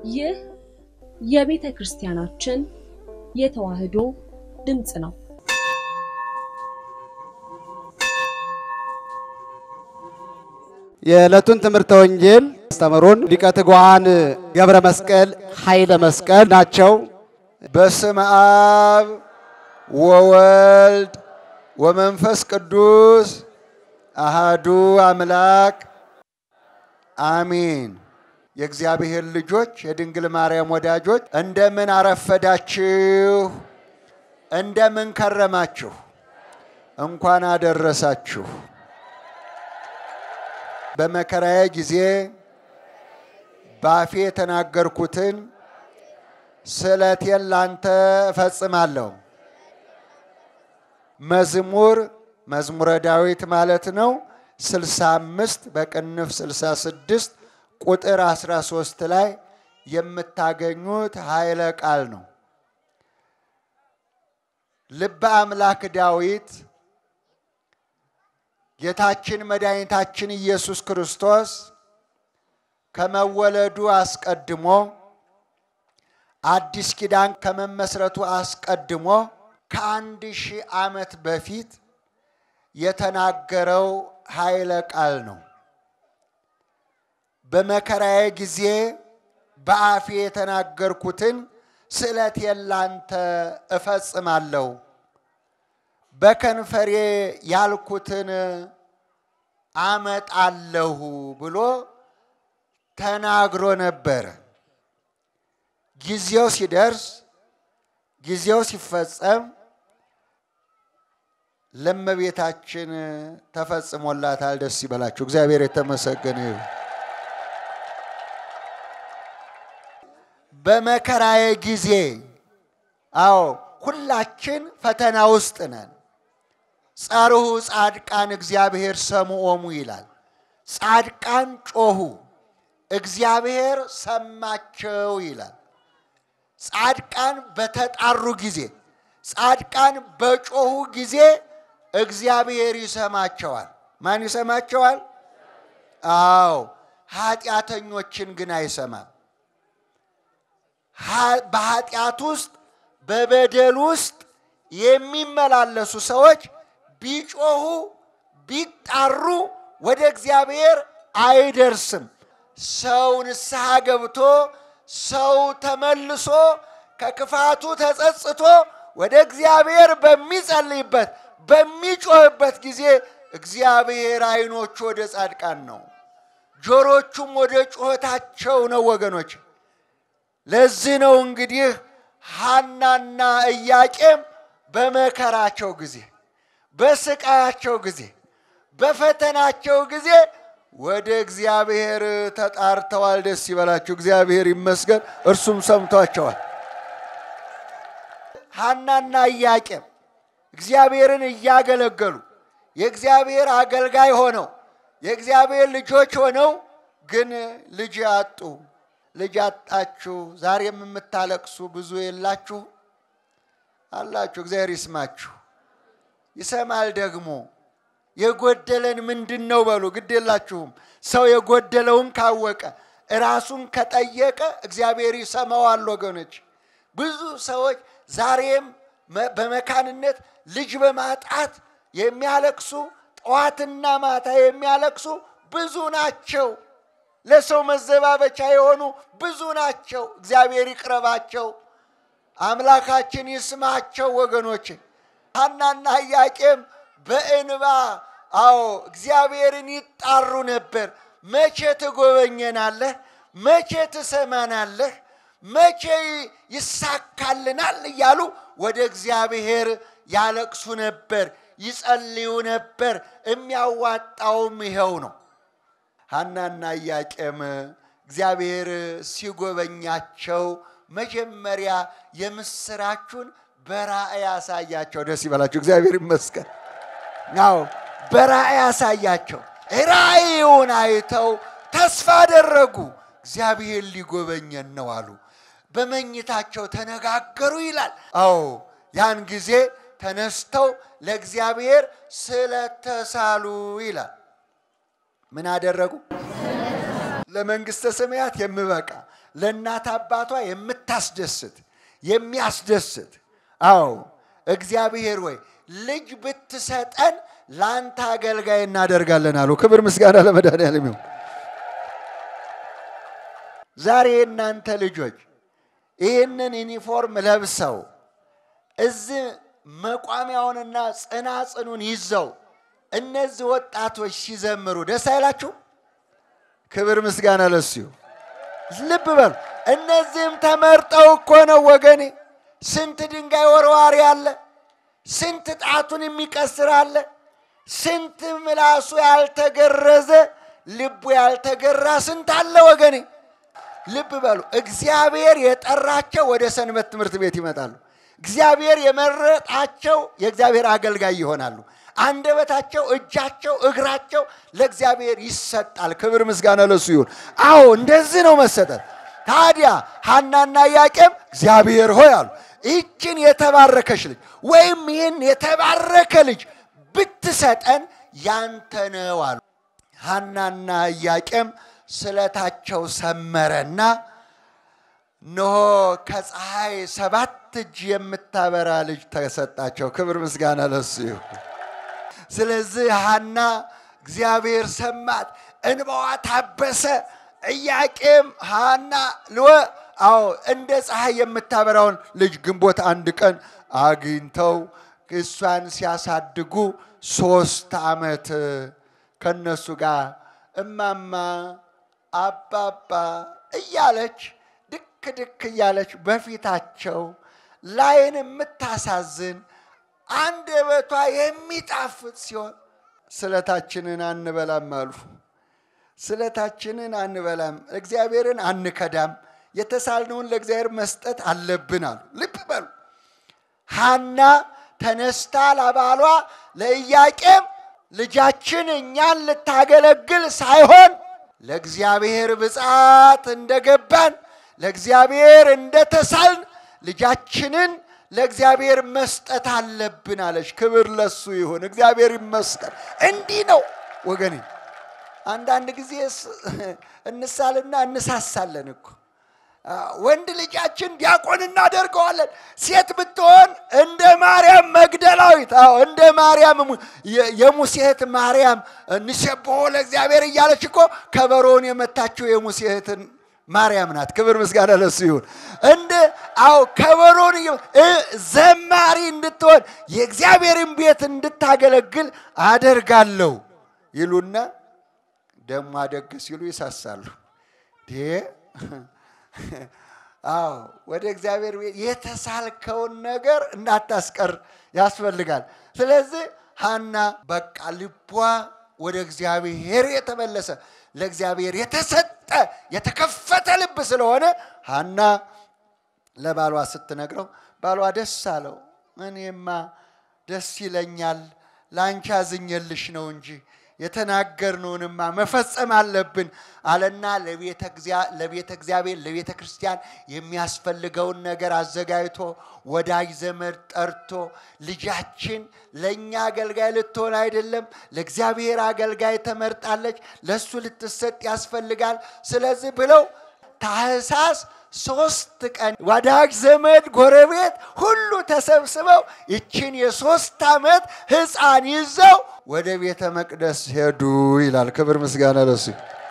ይህ የቤተ ክርስቲያናችን የተዋሕዶ ድምፅ ነው። የዕለቱን ትምህርተ ወንጌል አስተምሩን ሊቀ ትጉሃን ገብረ መስቀል ኃይለ መስቀል ናቸው። በስመ አብ ወወልድ ወመንፈስ ቅዱስ አሃዱ አምላክ አሚን። የእግዚአብሔር ልጆች የድንግል ማርያም ወዳጆች እንደምን አረፈዳችሁ? እንደምን ከረማችሁ? እንኳን አደረሳችሁ። በመከራዬ ጊዜ ባፌ የተናገርኩትን ስለቴን ላንተ እፈጽማለሁ። መዝሙር መዝሙረ ዳዊት ማለት ነው። 65 በቅንፍ 66 ቁጥር 13 ላይ የምታገኙት ኃይለ ቃል ነው። ልበ አምላክ ዳዊት ጌታችን መድኃኒታችን ኢየሱስ ክርስቶስ ከመወለዱ አስቀድሞ አዲስ ኪዳን ከመመስረቱ አስቀድሞ ከአንድ ሺህ ዓመት በፊት የተናገረው ኃይለ ቃል ነው። በመከራዬ ጊዜ በአፌ የተናገርኩትን ስእለቴን ላንተ እፈጽማለሁ፣ በከንፈሬ ያልኩትን አመጣለሁ ብሎ ተናግሮ ነበረ። ጊዜው ሲደርስ ጊዜው ሲፈጸም ለእመቤታችን ተፈጽሞላታል። ደስ ይበላችሁ። እግዚአብሔር የተመሰገነ ይሁን። በመከራዬ ጊዜ አዎ ሁላችን ፈተና ውስጥ ነን። ጸርሁ ጻድቃን እግዚአብሔር ሰምዖሙ ይላል። ጻድቃን ጮሁ፣ እግዚአብሔር ሰማቸው ይላል። ጻድቃን በተጣሩ ጊዜ፣ ጻድቃን በጮሁ ጊዜ እግዚአብሔር ይሰማቸዋል። ማን ይሰማቸዋል? አዎ ኃጢአተኞችን ግን አይሰማም። በኃጢአት ውስጥ በበደል ውስጥ የሚመላለሱ ሰዎች ቢጮሁ ቢጣሩ ወደ እግዚአብሔር አይደርስም። ሰው ንስሐ ገብቶ ሰው ተመልሶ ከክፋቱ ተጸጽቶ ወደ እግዚአብሔር በሚጸልይበት በሚጮህበት ጊዜ እግዚአብሔር ዓይኖቹ ወደ ጻድቃን ነው፣ ጆሮቹም ወደ ጩኸታቸው ነው። ወገኖች ለዚህ ነው እንግዲህ ሐናና ኢያቄም በመከራቸው ጊዜ በስቃያቸው ጊዜ በፈተናቸው ጊዜ ወደ እግዚአብሔር ተጣርተዋል። ደስ ይበላችሁ፣ እግዚአብሔር ይመስገን፣ እርሱም ሰምቷቸዋል። ሐናና ኢያቄም እግዚአብሔርን እያገለገሉ የእግዚአብሔር አገልጋይ ሆነው የእግዚአብሔር ልጆች ሆነው ግን ልጅ አጡ። ልጅ አጣችሁ። ዛሬም የምታለቅሱ ብዙ የላችሁ አላችሁ። እግዚአብሔር ይስማችሁ፣ ይሰማል ደግሞ የጎደለን ምንድን ነው በሉ። ግድ የላችሁም። ሰው የጎደለውን ካወቀ ራሱን ከጠየቀ እግዚአብሔር ይሰማዋል። ወገኖች ብዙ ሰዎች ዛሬም በመካንነት ልጅ በማጣት የሚያለቅሱ ጠዋትና ማታ የሚያለቅሱ ብዙ ናቸው። ለሰው መዘባበቻ የሆኑ ብዙ ናቸው። እግዚአብሔር ይቅረባቸው፣ አምላካችን ይስማቸው። ወገኖች ሐናና ኢያቄም በእንባ አዎ እግዚአብሔርን ይጣሩ ነበር። መቼ ትጎበኘናለህ? መቼ ትሰማናለህ? መቼ ይሳካልናል? እያሉ ወደ እግዚአብሔር ያለቅሱ ነበር፣ ይጸልዩ ነበር። የሚያዋጣውም ይኸው ነው። ሐናና ኢያቄም እግዚአብሔር ሲጎበኛቸው መጀመሪያ የምስራቹን በራእይ ያሳያቸው። ደስ ይበላቸው፣ እግዚአብሔር ይመስገን። አዎ በራእይ ያሳያቸው። ራእዩን አይተው ተስፋ አደረጉ። እግዚአብሔር ሊጎበኘን ነው አሉ። በመኝታቸው ተነጋገሩ ይላል። አዎ ያን ጊዜ ተነስተው ለእግዚአብሔር ስለተሳሉ ይላል። ምን አደረጉ? ለመንግሥተ ሰማያት የምበቃ ለእናት አባቷ የምታስደስት የሚያስደስት አዎ እግዚአብሔር ወይ ልጅ ብትሰጠን ለአንተ አገልጋይ እናደርጋለን አሉ። ክብር ምስጋና ለመድኃኒዓለም ይሁን። ዛሬ የእናንተ ልጆች ይህንን ዩኒፎርም ለብሰው እዚህ መቋሚያውንና ጽናጽኑን ይዘው እነዚህ ወጣቶች ሲዘምሩ ደስ አይላችሁ? ክብር ምስጋና ለሱ ይሁን። ልብ በሉ። እነዚህም ተመርጠው እኮ ነው ወገኔ። ስንት ድንጋይ ወርዋሪ አለ፣ ስንት ጣቱን የሚቀስር አለ፣ ስንት ምላሱ ያልተገረዘ ልቡ ያልተገራ ስንት አለ ወገኔ። ልብ በሉ። እግዚአብሔር የጠራቸው ወደ ሰንበት ትምህርት ቤት ይመጣሉ። እግዚአብሔር የመረጣቸው የእግዚአብሔር አገልጋይ ይሆናሉ። አንደበታቸው፣ እጃቸው፣ እግራቸው ለእግዚአብሔር ይሰጣል። ክብር ምስጋና ለሱ ይሁን። አዎ እንደዚህ ነው መሰጠት። ታዲያ ሐናና ኢያቄም እግዚአብሔር ሆይ አሉ ይህችን የተባረከች ልጅ ወይም ይህን የተባረከ ልጅ ብትሰጠን ያንተ ነው አሉ። ሐናና ኢያቄም ስለታቸው ሰመረና እነሆ ከፀሐይ ሰባት እጅ የምታበራ ልጅ ተሰጣቸው። ክብር ምስጋና ለሱ ይሁን። ስለዚህ ሐና እግዚአብሔር ሰማት፣ እንባዋ ታበሰ። ኢያቄም ሐና ልወ አዎ እንደ ፀሐይ የምታበራውን ልጅ ግንቦት አንድ ቀን አግኝተው እሷን ሲያሳድጉ ሶስት ዓመት ከነሱ ጋር እማማ አባባ እያለች ድክ ድክ እያለች በፊታቸው ላይን የምታሳዝን አንደበቷ የሚጣፍጥ ሲሆን ስለታችንን አንበላም አሉ። ስለታችንን አንበላም፣ እግዚአብሔርን አንከዳም፣ የተሳልነውን ለእግዚአብሔር መስጠት አለብን አሉ። ልብ በሉ። ሐና ተነስታ ለባሏ ለኢያቄም ልጃችን እኛን ልታገለግል ሳይሆን ለእግዚአብሔር ብፅዓት እንደገባን ለእግዚአብሔር እንደተሳልን ልጃችንን ለእግዚአብሔር መስጠት አለብን አለች። ክብር ለሱ ይሁን፣ እግዚአብሔር ይመስገን። እንዲህ ነው ወገኔ። አንዳንድ ጊዜ እንሳልና እንሳሳለን እኮ ወንድ ልጃችን ዲያቆን እናደርገዋለን። ሴት ብትሆን እንደ ማርያም መግደላዊት፣ አዎ እንደ ማርያም የሙሴ እህት ማርያም እንሴብሖ ለእግዚአብሔር እያለች እኮ ከበሮውን የመታችው የሙሴ እህትን ማርያም ናት። ክብር ምስጋና ለሱ ይሁን። እንደ አዎ ከበሮን ዘማሪ እንድትሆን የእግዚአብሔርን ቤት እንድታገለግል አደርጋለሁ ይሉና ደሞ አደግ ሲሉ ይሳሳሉ። አዎ ወደ እግዚአብሔር ቤት የተሳልከውን ነገር እንዳታስቀር ያስፈልጋል። ስለዚህ ሐና በቃ ልቧ ወደ እግዚአብሔር የተመለሰ ለእግዚአብሔር የተሰጠ የተከፈተ ልብ ስለሆነ ሐና ለባሏ ስትነግረው ባሏ ደስ አለው። እኔማ ደስ ይለኛል፣ ለአንቺ አዝኜልሽ ነው እንጂ የተናገርነውንማ መፈጸም አለብን አለና ለቤተ እግዚአብሔር ለቤተ ክርስቲያን የሚያስፈልገውን ነገር አዘጋጅቶ ወዳጅ ዘመድ ጠርቶ ልጃችን ለእኛ አገልጋይ ልትሆን አይደለም፣ ለእግዚአብሔር አገልጋይ ተመርጣለች፣ ለእሱ ልትሰጥ ያስፈልጋል። ስለዚህ ብለው ታኅሳስ ሶስት ቀን ወዳጅ ዘመድ ጎረቤት ሁሉ ተሰብስበው ይችን የሶስት ዓመት ሕፃን ይዘው ወደ ቤተ መቅደስ ሄዱ ይላል። ክብር ምስጋና ለሱ።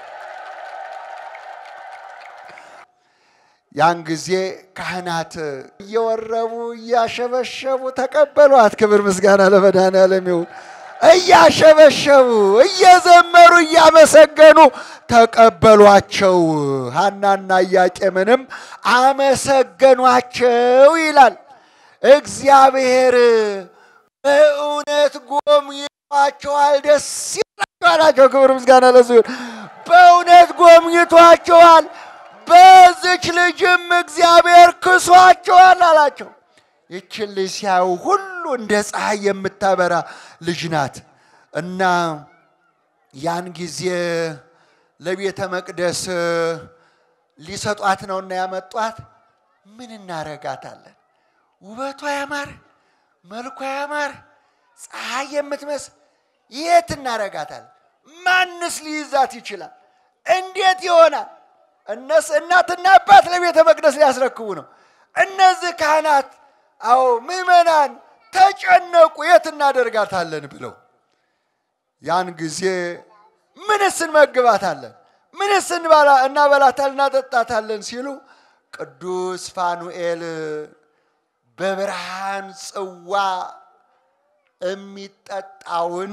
ያን ጊዜ ካህናት እየወረቡ እያሸበሸቡ ተቀበሏት። ክብር ምስጋና ለመድኃኔዓለም ይሁን። እያሸበሸቡ እየዘመሩ እያመሰገኑ ተቀበሏቸው። ሐናና ኢያቄምንም አመሰገኗቸው ይላል። እግዚአብሔር በእውነት ጎብኝቷቸዋል፣ ደስ ይላቸዋላቸው። ክብር ምስጋና ለሱ ይሁን። በእውነት ጎብኝቷቸዋል፣ በዚች ልጅም እግዚአብሔር ክሷቸዋል አላቸው። ይችን ልጅ ሲያዩ ሁሉ እንደ ፀሐይ የምታበራ ልጅ ናት እና ያን ጊዜ ለቤተ መቅደስ ሊሰጧት ነውና ያመጧት። ምን እናረጋታለን? ውበቷ ያማረ፣ መልኳ ያማረ፣ ፀሐይ የምትመስል የት እናረጋታለን? ማንስ ሊይዛት ይችላል? እንዴት ይሆናል? እነስ እናትና አባት ለቤተ መቅደስ ሊያስረክቡ ነው። እነዚህ ካህናት አዎ ምዕመናን ተጨነቁ፣ የት እናደርጋታለን ብለው ያን ጊዜ ምንስ እንመግባታለን፣ ምንስ እንባላ- እናበላታለን፣ እናጠጣታለን ሲሉ ቅዱስ ፋኑኤል በብርሃን ጽዋ የሚጠጣውን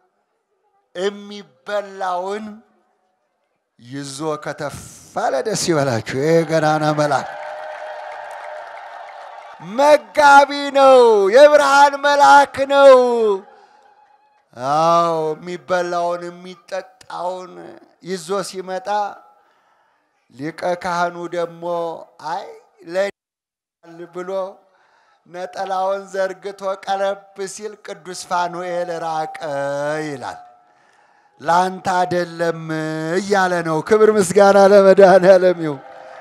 የሚበላውን ይዞ ከተፍ አለ። ደስ ይበላችሁ። ይሄ ገናና መልአክ መጋቢ ነው፣ የብርሃን መልአክ ነው። አዎ የሚበላውን የሚጠጣውን ይዞ ሲመጣ ሊቀ ካህኑ ደግሞ አይ ለል ብሎ ነጠላውን ዘርግቶ ቀረብ ሲል ቅዱስ ፋኑኤል ራቀ ይላል። ላንተ አይደለም እያለ ነው። ክብር ምስጋና ለመድኃኔዓለም ይሁን።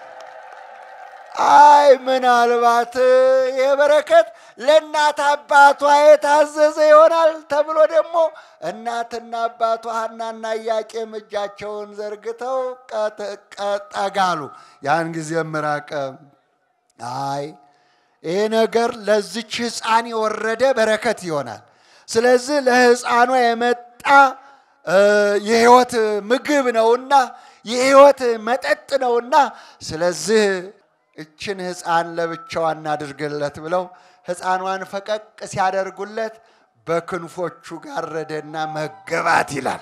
አይ ምናልባት ይህ በረከት ለእናት አባቷ የታዘዘ ይሆናል ተብሎ ደግሞ እናትና አባቷ ሐናና ኢያቄም እጃቸውን ዘርግተው ጠጋሉ። ያን ጊዜም ራቀ። አይ ይህ ነገር ለዚች ሕፃን የወረደ በረከት ይሆናል። ስለዚህ ለሕፃኗ የመጣ የሕይወት ምግብ ነውና የሕይወት መጠጥ ነውና ስለዚህ እችን ሕፃን ለብቻዋ እናድርግለት ብለው ሕፃኗን ፈቀቅ ሲያደርጉለት በክንፎቹ ጋረደና መገባት ይላል።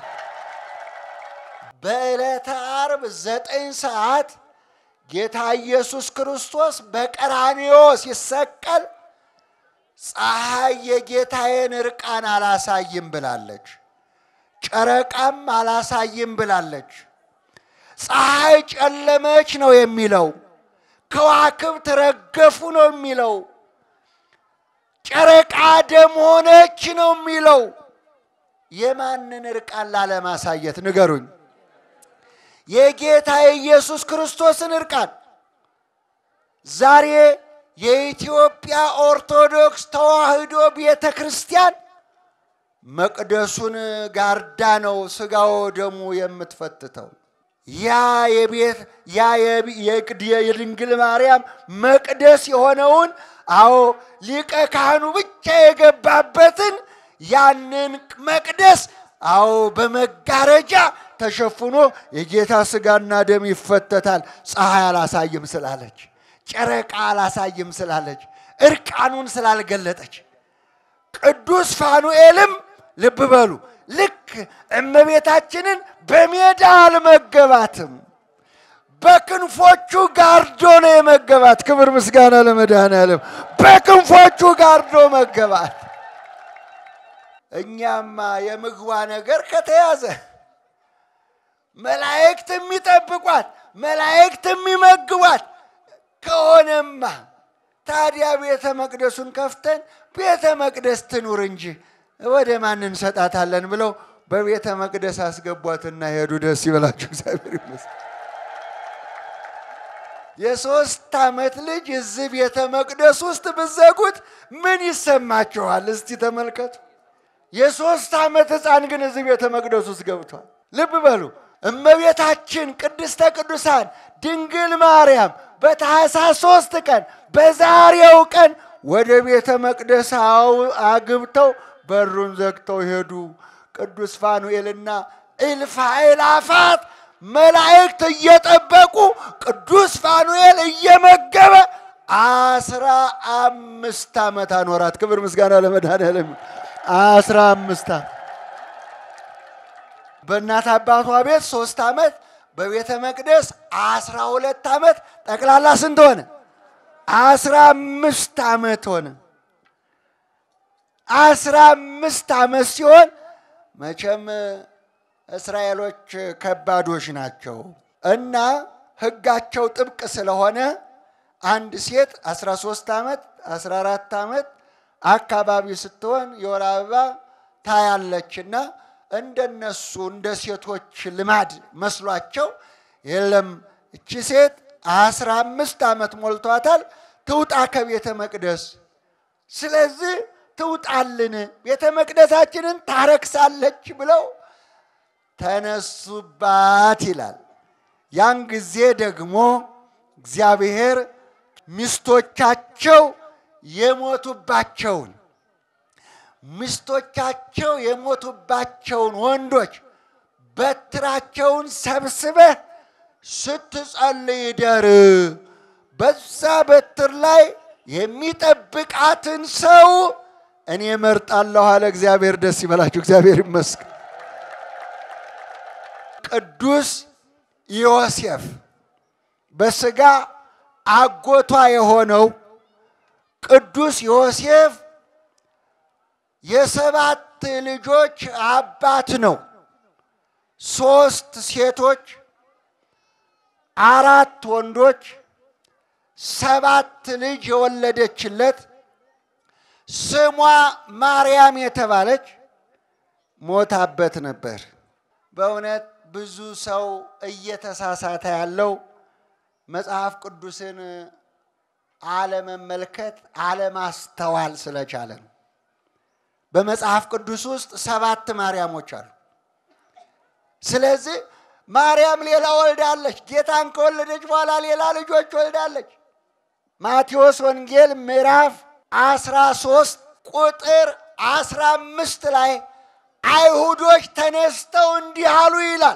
በዕለተ ዓርብ ዘጠኝ ሰዓት ጌታ ኢየሱስ ክርስቶስ በቀራንዮ ሲሰቀል ፀሐይ የጌታዬን እርቃን አላሳይም ብላለች። ጨረቃም አላሳይም ብላለች። ፀሐይ ጨለመች ነው የሚለው። ከዋክብት ረገፉ ነው የሚለው። ጨረቃ ደም ሆነች ነው የሚለው። የማንን እርቃን ላለማሳየት ንገሩኝ? የጌታ የኢየሱስ ክርስቶስን እርቃን ዛሬ የኢትዮጵያ ኦርቶዶክስ ተዋሕዶ ቤተ ክርስቲያን መቅደሱን ጋርዳ ነው ስጋው ደሙ የምትፈትተው። ያ የቤት ያ የድንግል ማርያም መቅደስ የሆነውን አዎ ሊቀ ካህኑ ብቻ የገባበትን ያንን መቅደስ አዎ በመጋረጃ ተሸፍኖ የጌታ ስጋና ደም ይፈተታል። ፀሐይ አላሳይም ስላለች፣ ጨረቃ አላሳይም ስላለች፣ እርቃኑን ስላልገለጠች ቅዱስ ፋኑኤልም ልብ በሉ ልክ እመቤታችንን በሜዳ አልመገባትም፣ በክንፎቹ ጋርዶ ነው የመገባት። ክብር ምስጋና ለመድኃኔዓለም። በክንፎቹ ጋርዶ መገባት። እኛማ የምግቧ ነገር ከተያዘ መላእክት የሚጠብቋት መላእክት የሚመግቧት ከሆነማ ታዲያ ቤተ መቅደሱን ከፍተን ቤተ መቅደስ ትኑር እንጂ ወደ ማን እንሰጣታለን ብለው በቤተ መቅደስ አስገቧትና ሄዱ። ደስ ይበላችሁ፣ እግዚአብሔር ይመስገን። የሶስት ዓመት ልጅ እዚህ ቤተ መቅደስ ውስጥ ብዘጉት ምን ይሰማችኋል? እስቲ ተመልከቱ። የሶስት ዓመት ሕፃን ግን እዚህ ቤተ መቅደስ ውስጥ ገብቷል። ልብ በሉ። እመቤታችን ቅድስተ ቅዱሳን ድንግል ማርያም በታኅሳስ ሶስት ቀን በዛሬው ቀን ወደ ቤተ መቅደስ አግብተው በሩን ዘግተው ሄዱ። ቅዱስ ፋኑኤልና እልፍ አእላፋት መላእክት እየጠበቁ ቅዱስ ፋኑኤል እየመገበ አስራ አምስት ዓመት አኖራት። ክብር ምስጋና ለመድኃኔዓለም። አስራ አምስት ዓመት በእናት አባቷ ቤት ሶስት ዓመት በቤተ መቅደስ አስራ ሁለት ዓመት ጠቅላላ ስንት ሆነ? አስራ አምስት ዓመት ሆነ። አስራ አምስት ዓመት ሲሆን መቼም እስራኤሎች ከባዶች ናቸው እና ሕጋቸው ጥብቅ ስለሆነ አንድ ሴት 13 ዓመት 14 ዓመት አካባቢ ስትሆን የወር አበባ ታያለችና እንደነሱ እንደ ሴቶች ልማድ መስሏቸው የለም እቺ ሴት አስራ አምስት ዓመት ሞልቷታል፣ ትውጣ ከቤተ መቅደስ። ስለዚህ ትውጣልን፣ ቤተ መቅደሳችንን ታረክሳለች ብለው ተነሱባት ይላል። ያን ጊዜ ደግሞ እግዚአብሔር ሚስቶቻቸው የሞቱባቸውን ሚስቶቻቸው የሞቱባቸውን ወንዶች በትራቸውን ሰብስበህ ስትጸልይ ደር በዛ በትር ላይ የሚጠብቃትን ሰው እኔ መርጣለሁ አለ እግዚአብሔር። ደስ ይበላችሁ፣ እግዚአብሔር ይመስገን። ቅዱስ ዮሴፍ በስጋ አጎቷ የሆነው ቅዱስ ዮሴፍ የሰባት ልጆች አባት ነው። ሶስት ሴቶች፣ አራት ወንዶች፣ ሰባት ልጅ የወለደችለት ስሟ ማርያም የተባለች ሞታበት ነበር። በእውነት ብዙ ሰው እየተሳሳተ ያለው መጽሐፍ ቅዱስን አለመመልከት አለማስተዋል ስለቻለ ነው። በመጽሐፍ ቅዱስ ውስጥ ሰባት ማርያሞች አሉ። ስለዚህ ማርያም ሌላ ወልዳለች። ጌታን ከወለደች በኋላ ሌላ ልጆች ወልዳለች። ማቴዎስ ወንጌል ምዕራፍ አስራ ሶስት ቁጥር አስራ አምስት ላይ አይሁዶች ተነስተው እንዲህ አሉ ይላል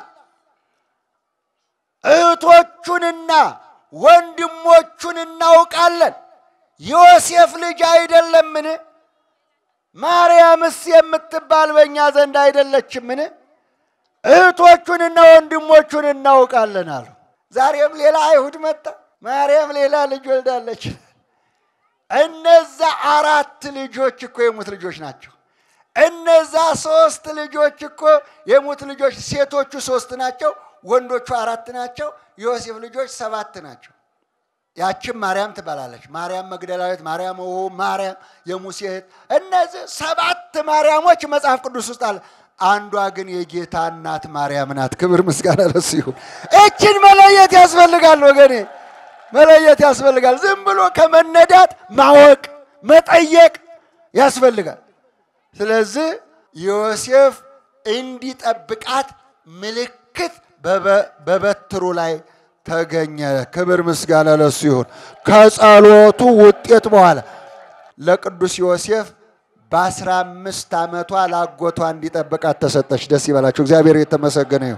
እህቶቹንና ወንድሞቹን እናውቃለን። ዮሴፍ ልጅ አይደለምን? ማርያምስ የምትባል በእኛ ዘንድ አይደለችምን? እህቶቹንና ወንድሞቹን እናውቃለን አሉ። ዛሬም ሌላ አይሁድ መጣ። ማርያም ሌላ ልጅ ወልዳለች። እነዛ አራት ልጆች እኮ የሙት ልጆች ናቸው። እነዛ ሶስት ልጆች እኮ የሙት ልጆች፣ ሴቶቹ ሶስት ናቸው፣ ወንዶቹ አራት ናቸው። የዮሴፍ ልጆች ሰባት ናቸው። ያችም ማርያም ትባላለች። ማርያም መግደላዊት፣ ማርያም ው ማርያም የሙሴ እህት። እነዚህ ሰባት ማርያሞች መጽሐፍ ቅዱስ ውስጥ አለ። አንዷ ግን የጌታ እናት ማርያም ናት። ክብር ምስጋና ለሱ ይሁን። እችን መለየት ያስፈልጋል ወገኔ፣ መለየት ያስፈልጋል። ዝም ብሎ ከመነዳት ማወቅ መጠየቅ ያስፈልጋል። ስለዚህ ዮሴፍ እንዲጠብቃት ምልክት በበትሩ ላይ ተገኘ። ክብር ምስጋና ለሱ ይሁን። ከጸሎቱ ውጤት በኋላ ለቅዱስ ዮሴፍ በአስራ አምስት ዓመቷ ላጎቷ እንዲጠብቃት ተሰጠች። ደስ ይበላቸው፣ እግዚአብሔር የተመሰገነ ይሁን።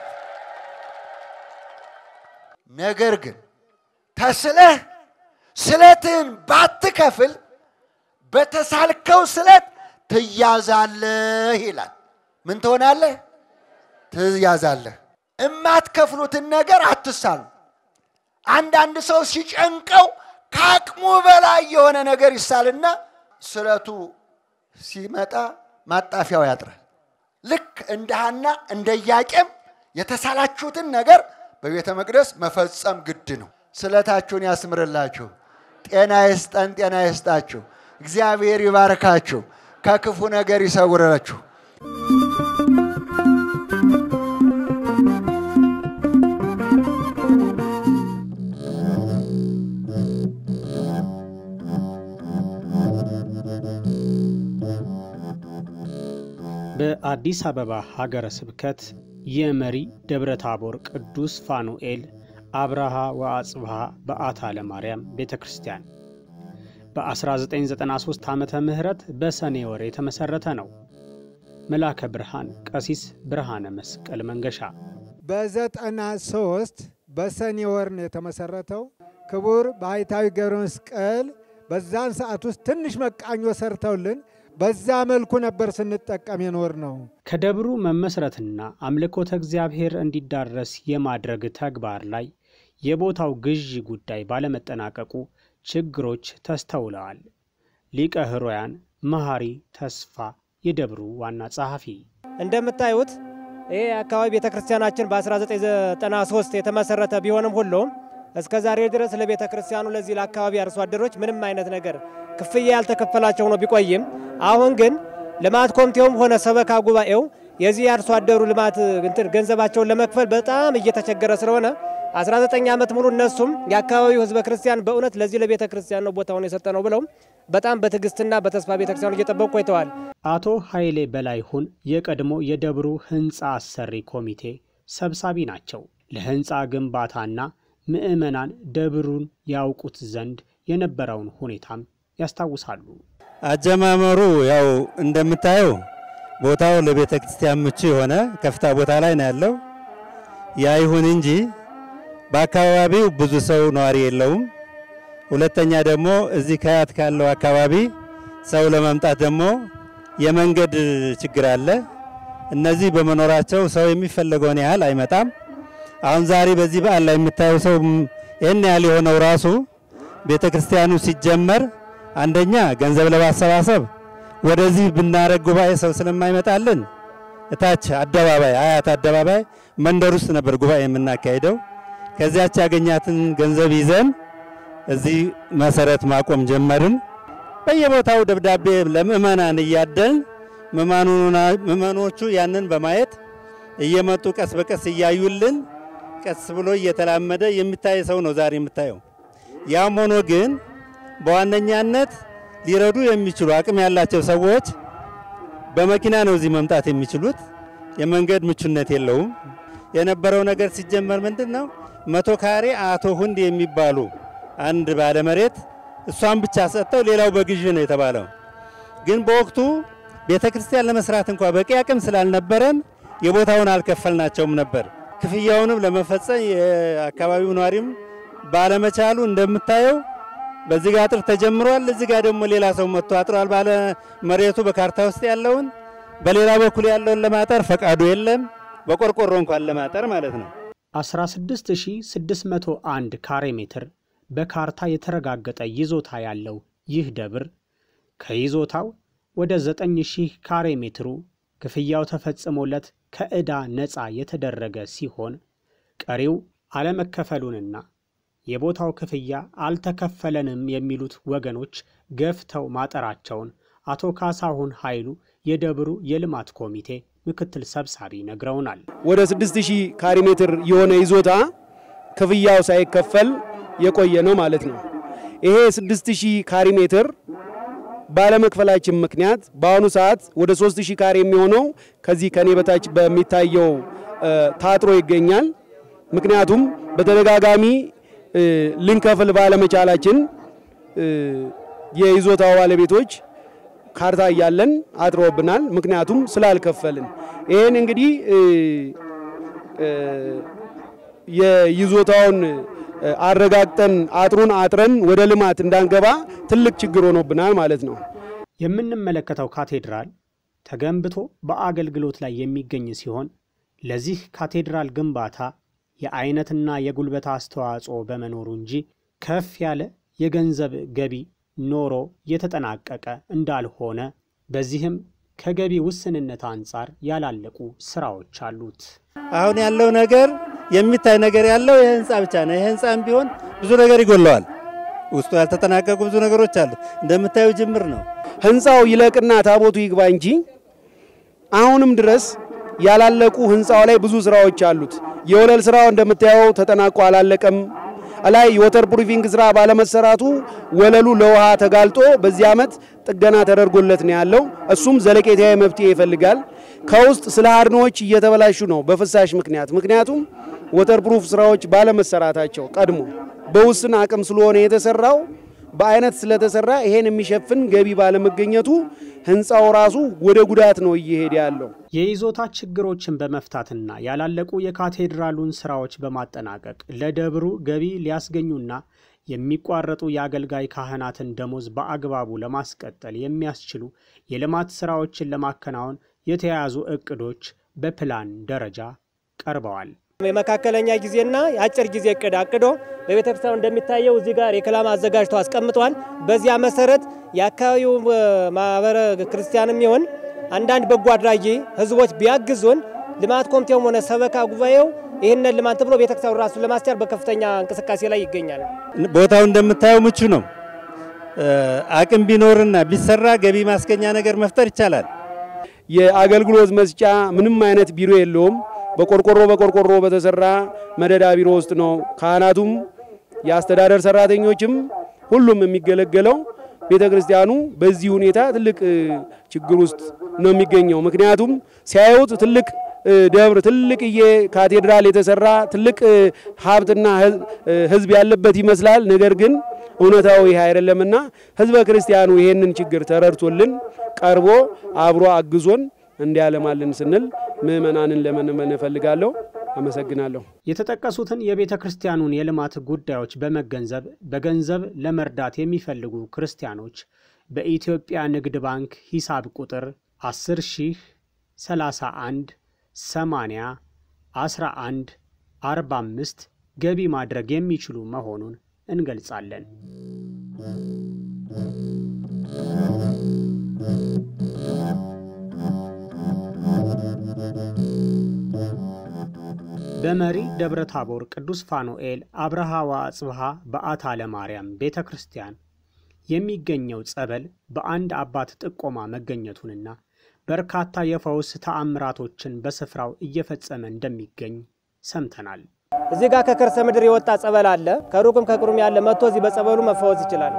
ነገር ግን ተስለህ ስለትህን ባትከፍል በተሳልከው ስለት ትያዛለህ ይላል። ምን ትሆናለህ? ትያዛለህ። እማትከፍሉትን ነገር አትሳሉ። አንዳንድ ሰው ሲጨንቀው ከአቅሙ በላይ የሆነ ነገር ይሳልና ስለቱ ሲመጣ ማጣፊያው ያጥራል። ልክ እንደ ሐና እንደ ኢያቄም የተሳላችሁትን ነገር በቤተ መቅደስ መፈጸም ግድ ነው። ስለታችሁን ያስምርላችሁ። ጤና ይስጠን፣ ጤና ይስጣችሁ። እግዚአብሔር ይባርካችሁ፣ ከክፉ ነገር ይሰውራችሁ። በአዲስ አበባ ሀገረ ስብከት የመሪ ደብረ ታቦር ቅዱስ ፋኑኤል አብርሃ ወአጽብሃ በዓታ ለማርያም ቤተ ክርስቲያን በ1993 ዓመተ ምህረት በሰኔ ወር የተመሠረተ ነው። መላከ ብርሃን ቀሲስ ብርሃነ መስቀል መንገሻ በዘጠና ሶስት በሰኔ ወር ነው የተመሰረተው። ክቡር ባህታዊ ገብረ መስቀል በዛን ሰዓት ውስጥ ትንሽ መቃኞ ሰርተውልን በዛ መልኩ ነበር ስንጠቀም የኖር ነው። ከደብሩ መመስረትና አምልኮተ እግዚአብሔር እንዲዳረስ የማድረግ ተግባር ላይ የቦታው ግዢ ጉዳይ ባለመጠናቀቁ ችግሮች ተስተውለዋል። ሊቀ ሕሩያን መሐሪ ተስፋ የደብሩ ዋና ጸሐፊ እንደምታዩት ይህ አካባቢ ቤተ ክርስቲያናችን በ1993 የተመሰረተ ቢሆንም ሁሉም እስከ ዛሬ ድረስ ለቤተ ክርስቲያኑ ለዚህ ለአካባቢ አርሶ አደሮች ምንም አይነት ነገር ክፍያ ያልተከፈላቸው ነው ቢቆይም አሁን ግን ልማት ኮሚቴውም ሆነ ሰበካ ጉባኤው የዚህ አርሶ አደሩ ልማት እንትን ገንዘባቸውን ለመክፈል በጣም እየተቸገረ ስለሆነ 19 ዓመት ሙሉ እነሱም የአካባቢው ሕዝበ ክርስቲያን በእውነት ለዚህ ለቤተ ክርስቲያን ነው ቦታውን የሰጠ ነው ብለው በጣም በትዕግስትና በተስፋ ቤተ ክርስቲያኑ እየጠበቁ ቆይተዋል። አቶ ኃይሌ በላይሁን የቀድሞ የደብሩ ሕንፃ አሰሪ ኮሚቴ ሰብሳቢ ናቸው። ለሕንፃ ግንባታና ምዕመናን ደብሩን ያውቁት ዘንድ የነበረውን ሁኔታም ያስታውሳሉ። አጀማመሩ ያው እንደምታየው ቦታው ለቤተ ክርስቲያን ምቹ የሆነ ከፍታ ቦታ ላይ ነው ያለው። ያ ይሁን እንጂ በአካባቢው ብዙ ሰው ነዋሪ የለውም። ሁለተኛ ደግሞ እዚህ ከያት ካለው አካባቢ ሰው ለመምጣት ደግሞ የመንገድ ችግር አለ። እነዚህ በመኖራቸው ሰው የሚፈለገውን ያህል አይመጣም። አሁን ዛሬ በዚህ በዓል ላይ የምታየው ሰው ይህን ያህል የሆነው ራሱ ቤተ ክርስቲያኑ ሲጀመር አንደኛ ገንዘብ ለማሰባሰብ ወደዚህ ብናረግ ጉባኤ ሰው ስለማይመጣልን እታች አደባባይ አያት አደባባይ መንደር ውስጥ ነበር ጉባኤ የምናካሄደው። ከዚያች ያገኛትን ገንዘብ ይዘን እዚህ መሰረት ማቆም ጀመርን። በየቦታው ደብዳቤ ለምእመናን እያደልን ምእመኖቹ ያንን በማየት እየመጡ ቀስ በቀስ እያዩልን ቀስ ብሎ እየተላመደ የሚታይ ሰው ነው ዛሬ የምታየው። ያም ሆኖ ግን በዋነኛነት ሊረዱ የሚችሉ አቅም ያላቸው ሰዎች በመኪና ነው እዚህ መምጣት የሚችሉት። የመንገድ ምቹነት የለውም። የነበረው ነገር ሲጀመር ምንድን ነው መቶ ካሬ አቶ ሁንድ የሚባሉ አንድ ባለመሬት እሷን ብቻ ሰጥተው ሌላው በግዥ ነው የተባለው። ግን በወቅቱ ቤተ ክርስቲያን ለመስራት እንኳ በቂ አቅም ስላልነበረን የቦታውን አልከፈልናቸውም ነበር። ክፍያውንም ለመፈጸም የአካባቢው ነዋሪም ባለመቻሉ እንደምታየው በዚህ ጋር አጥር ተጀምሯል። እዚህ ጋር ደግሞ ሌላ ሰው መጥቶ አጥሯል። ባለ መሬቱ በካርታ ውስጥ ያለውን በሌላ በኩል ያለውን ለማጠር ፈቃዱ የለም። በቆርቆሮ እንኳን ለማጠር ማለት ነው። 16601 ካሬ ሜትር በካርታ የተረጋገጠ ይዞታ ያለው ይህ ደብር ከይዞታው ወደ 9000 ካሬ ሜትሩ ክፍያው ተፈጽሞለት ከዕዳ ነፃ የተደረገ ሲሆን ቀሪው አለመከፈሉንና የቦታው ክፍያ አልተከፈለንም የሚሉት ወገኖች ገፍተው ማጠራቸውን አቶ ካሳሁን ኃይሉ የደብሩ የልማት ኮሚቴ ምክትል ሰብሳቢ ነግረውናል። ወደ 6000 ካሬ ሜትር የሆነ ይዞታ ክፍያው ሳይከፈል የቆየ ነው ማለት ነው። ይሄ 6000 ካሬ ሜትር ባለመክፈላችን ምክንያት በአሁኑ ሰዓት ወደ 3000 ካሬ የሚሆነው ከዚህ ከኔ በታች በሚታየው ታጥሮ ይገኛል። ምክንያቱም በተደጋጋሚ ልንከፍል ባለመቻላችን የይዞታው ባለቤቶች ካርታ እያለን አጥሮብናል። ምክንያቱም ስላልከፈልን ይህን እንግዲህ የይዞታውን አረጋግጠን አጥሩን አጥረን ወደ ልማት እንዳንገባ ትልቅ ችግር ሆኖብናል ማለት ነው። የምንመለከተው ካቴድራል ተገንብቶ በአገልግሎት ላይ የሚገኝ ሲሆን ለዚህ ካቴድራል ግንባታ የአይነትና የጉልበት አስተዋጽኦ በመኖሩ እንጂ ከፍ ያለ የገንዘብ ገቢ ኖሮ የተጠናቀቀ እንዳልሆነ በዚህም ከገቢ ውስንነት አንጻር ያላለቁ ስራዎች አሉት። አሁን ያለው ነገር የሚታይ ነገር ያለው የህንፃ ብቻ ነው። የህንፃም ቢሆን ብዙ ነገር ይጎለዋል። ውስጡ ያልተጠናቀቁ ብዙ ነገሮች አሉ። እንደምታዩ ጅምር ነው። ህንፃው ይለቅና ታቦቱ ይግባ እንጂ አሁንም ድረስ ያላለቁ ህንፃው ላይ ብዙ ስራዎች አሉት። የወለል ስራው እንደምታየው ተጠናቆ አላለቀም። ላይ የወተር ፕሩፊንግ ስራ ባለመሰራቱ ወለሉ ለውሃ ተጋልጦ በዚህ ዓመት ጥገና ተደርጎለት ነው ያለው። እሱም ዘለቄታዊ መፍትሄ ይፈልጋል። ከውስጥ ስለ አድኖዎች እየተበላሹ ነው በፍሳሽ ምክንያት። ምክንያቱም ወተር ፕሩፍ ስራዎች ባለመሰራታቸው ቀድሞ በውስን አቅም ስለሆነ የተሰራው በአይነት ስለተሰራ ይሄን የሚሸፍን ገቢ ባለመገኘቱ ህንፃው ራሱ ወደ ጉዳት ነው እየሄደ ያለው። የይዞታ ችግሮችን በመፍታትና ያላለቁ የካቴድራሉን ስራዎች በማጠናቀቅ ለደብሩ ገቢ ሊያስገኙና የሚቋረጡ የአገልጋይ ካህናትን ደሞዝ በአግባቡ ለማስቀጠል የሚያስችሉ የልማት ስራዎችን ለማከናወን የተያያዙ እቅዶች በፕላን ደረጃ ቀርበዋል። የመካከለኛ ጊዜና የአጭር ጊዜ እቅድ አቅዶ በቤተ ክርስቲያኑ እንደሚታየው እዚህ ጋር የክላም አዘጋጅቶ አስቀምጧል። በዚያ መሰረት የአካባቢው ማህበረ ክርስቲያንም ይሆን አንዳንድ በጎ አድራጊ ህዝቦች ቢያግዙን ልማት ኮሚቴውም ሆነ ሰበካ ጉባኤው ይህንን ልማት ብሎ ቤተክርስቲያኑ ራሱን ለማስቻል በከፍተኛ እንቅስቃሴ ላይ ይገኛል። ቦታው እንደምታየው ምቹ ነው። አቅም ቢኖርና ቢሰራ ገቢ ማስገኛ ነገር መፍጠር ይቻላል። የአገልግሎት መስጫ ምንም አይነት ቢሮ የለውም። በቆርቆሮ በቆርቆሮ በተሰራ መደዳ ቢሮ ውስጥ ነው ካህናቱም የአስተዳደር ሰራተኞችም ሁሉም የሚገለገለው። ቤተ ክርስቲያኑ በዚህ ሁኔታ ትልቅ ችግር ውስጥ ነው የሚገኘው። ምክንያቱም ሲያዩት ትልቅ ደብር ትልቅዬ ካቴድራል የተሰራ ትልቅ ሀብትና ሕዝብ ያለበት ይመስላል። ነገር ግን እውነታው ይህ አይደለምና ሕዝበ ክርስቲያኑ ይሄንን ችግር ተረድቶልን ቀርቦ አብሮ አግዞን እንዲያለማልን ስንል ምእመናንን ለመነመን እፈልጋለሁ። አመሰግናለሁ። የተጠቀሱትን የቤተ ክርስቲያኑን የልማት ጉዳዮች በመገንዘብ በገንዘብ ለመርዳት የሚፈልጉ ክርስቲያኖች በኢትዮጵያ ንግድ ባንክ ሂሳብ ቁጥር 10 ሺህ 31 80 11 45 ገቢ ማድረግ የሚችሉ መሆኑን እንገልጻለን። በመሪ ደብረ ታቦር ቅዱስ ፋኑኤል አብርሃ ወአጽብሃ በአታ ለማርያም ቤተ ክርስቲያን የሚገኘው ጸበል በአንድ አባት ጥቆማ መገኘቱንና በርካታ የፈውስ ተአምራቶችን በስፍራው እየፈጸመ እንደሚገኝ ሰምተናል። እዚህ ጋር ከከርሰ ምድር የወጣ ጸበል አለ። ከሩቅም ከቅሩም ያለ መጥቶ እዚህ በጸበሉ መፈወስ ይችላል።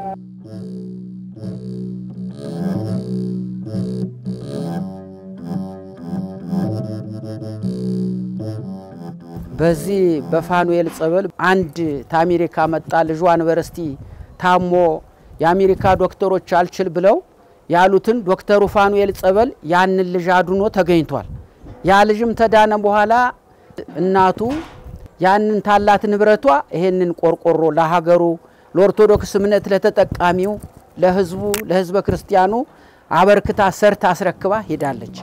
በዚህ በፋኑኤል ጸበል አንድ ከአሜሪካ መጣ ልጇ ዩኒቨርሲቲ ታሞ የአሜሪካ ዶክተሮች አልችል ብለው ያሉትን ዶክተሩ ፋኑኤል ጸበል ያንን ልጅ አድኖ ተገኝቷል። ያ ልጅም ተዳነ በኋላ እናቱ ያንን ታላት ንብረቷ ይሄንን ቆርቆሮ ለሀገሩ ለኦርቶዶክስ እምነት ለተጠቃሚው ለህዝቡ ለህዝበ ክርስቲያኑ አበርክታ ሰርታ አስረክባ ሄዳለች።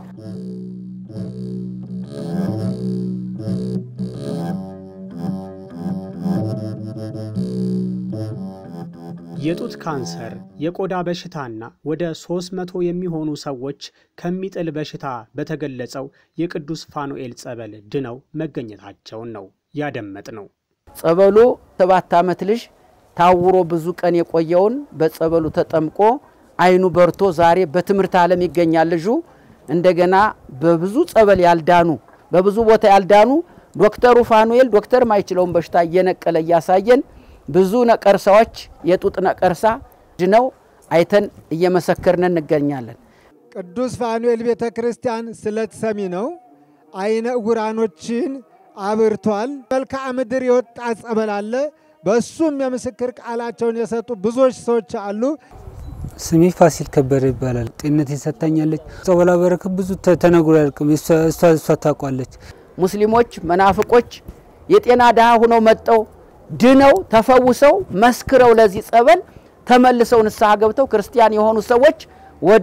የጡት ካንሰር፣ የቆዳ በሽታና ወደ 300 የሚሆኑ ሰዎች ከሚጥል በሽታ በተገለጸው የቅዱስ ፋኑኤል ጸበል ድነው መገኘታቸውን ነው ያደመጥ ነው። ጸበሉ ሰባት ዓመት ልጅ ታውሮ ብዙ ቀን የቆየውን በጸበሉ ተጠምቆ አይኑ በርቶ ዛሬ በትምህርት ዓለም ይገኛል። ልጁ እንደገና በብዙ ጸበል ያልዳኑ በብዙ ቦታ ያልዳኑ ዶክተሩ ፋኑኤል ዶክተር ማይችለውን በሽታ እየነቀለ እያሳየን ብዙ ነቀርሳዎች የጡት ነቀርሳ ድነው አይተን እየመሰከርን እንገኛለን። ቅዱስ ፋኑኤል ቤተ ክርስቲያን ስለት ሰሚ ነው። አይነ ዕውራኖችን አብርቷል። መልክዓ ምድር የወጣ ጸበል አለ። በሱም የምስክር ቃላቸውን የሰጡ ብዙዎች ሰዎች አሉ። ስሜ ፋሲል ከበደ ይባላል። ጤንነት የሰታኛለች ጸበላ በረከት ብዙ ተነግሮ ያልቅም እሷ እሷ ታውቋለች። ሙስሊሞች መናፍቆች የጤና ድሃ ሁነው መጠው ድነው ተፈውሰው መስክረው ለዚህ ጸበል ተመልሰው ንስሐ ገብተው ክርስቲያን የሆኑ ሰዎች ወደ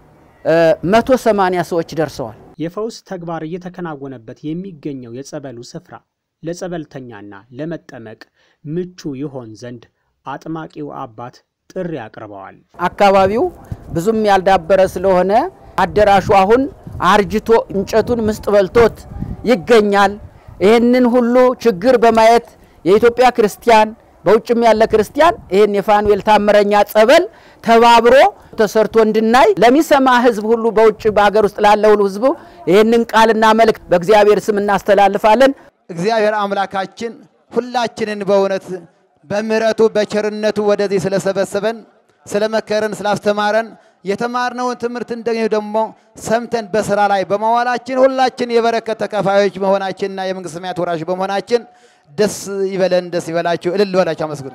መቶ ሰማንያ ሰዎች ደርሰዋል። የፈውስ ተግባር እየተከናወነበት የሚገኘው የጸበሉ ስፍራ ለጸበልተኛና ለመጠመቅ ምቹ ይሆን ዘንድ አጥማቂው አባት ጥሪ አቅርበዋል። አካባቢው ብዙም ያልዳበረ ስለሆነ አዳራሹ አሁን አርጅቶ እንጨቱን ምስጥ በልቶት ይገኛል። ይህንን ሁሉ ችግር በማየት የኢትዮጵያ ክርስቲያን በውጭም ያለ ክርስቲያን ይህን የፋኑኤል ታምረኛ ጸበል ተባብሮ ተሰርቶ እንድናይ ለሚሰማ ሕዝብ ሁሉ በውጭ በሀገር ውስጥ ላለ ሁሉ ሕዝቡ ይህንን ቃልና መልእክት በእግዚአብሔር ስም እናስተላልፋለን። እግዚአብሔር አምላካችን ሁላችንን በእውነት በምሕረቱ በቸርነቱ ወደዚህ ስለሰበሰበን ስለመከረን ስላስተማረን የተማርነውን ትምህርት እንደዚህ ደግሞ ሰምተን በስራ ላይ በመዋላችን ሁላችን የበረከት ተካፋዮች መሆናችንና የመንግስት ሰማያት ወራሽ በመሆናችን ደስ ይበለን፣ ደስ ይበላችሁ፣ እልል በላችሁ፣ አመስግኑ።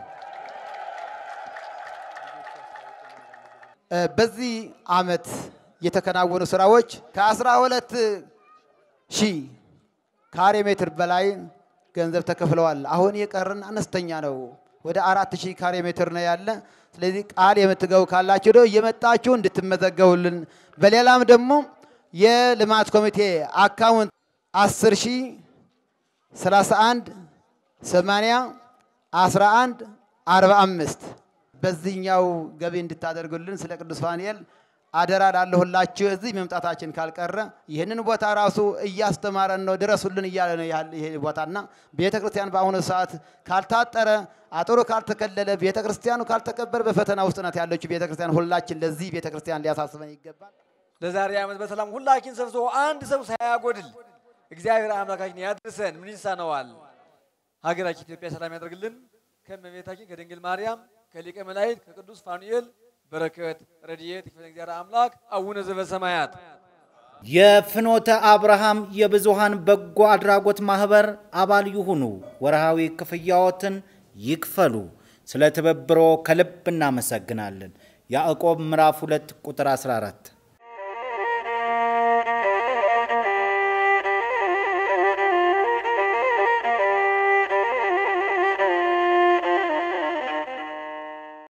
በዚህ ዓመት የተከናወኑ ስራዎች ከአስራ ሁለት ሺህ ካሬ ሜትር በላይ ገንዘብ ተከፍለዋል። አሁን የቀረን አነስተኛ ነው። ወደ አራት ሺህ ካሬ ሜትር ነው ያለ። ስለዚህ ቃል የምትገቡ ካላችሁ ደግሞ እየመጣችሁ እንድትመዘገቡልን፣ በሌላም ደግሞ የልማት ኮሚቴ አካውንት 10 ሺህ 31 80 11 45 በዚህኛው ገቢ እንድታደርጉልን ስለ ቅዱስ ፋኑኤል አደራ ላለሁላችሁ። እዚህ መምጣታችን ካልቀረ ይህንን ቦታ ራሱ እያስተማረን ነው፣ ድረሱልን እያለ ነው ይሄ ቦታና ቤተ ክርስቲያን በአሁኑ ሰዓት ካልታጠረ አጥሩ ካልተከለለ ቤተ ክርስቲያኑ ካልተከበረ በፈተና ውስጥ ናት ያለችው ቤተ ክርስቲያን። ሁላችን ለዚህ ቤተ ክርስቲያን ሊያሳስበን ይገባል። ለዛሬ ዓመት በሰላም ሁላችን ሰብስቦ አንድ ሰው ሳያጎድል እግዚአብሔር አምላካችን ያድርሰን። ምን ይሳነዋል? ሀገራችን ኢትዮጵያ ሰላም ያደርግልን። ከእመቤታችን ከድንግል ማርያም ከሊቀ መላእክት ከቅዱስ ፋኑኤል በረከት ረድኤት ይክፈለን እግዚአብሔር አምላክ። አቡነ ዘበሰማያት የፍኖተ አብርሃም የብዙሃን በጎ አድራጎት ማህበር አባል ይሁኑ። ወርሃዊ ክፍያዎትን ይክፈሉ። ስለ ትብብሮ ከልብ እናመሰግናለን። ያዕቆብ ምዕራፍ 2 ቁጥር 14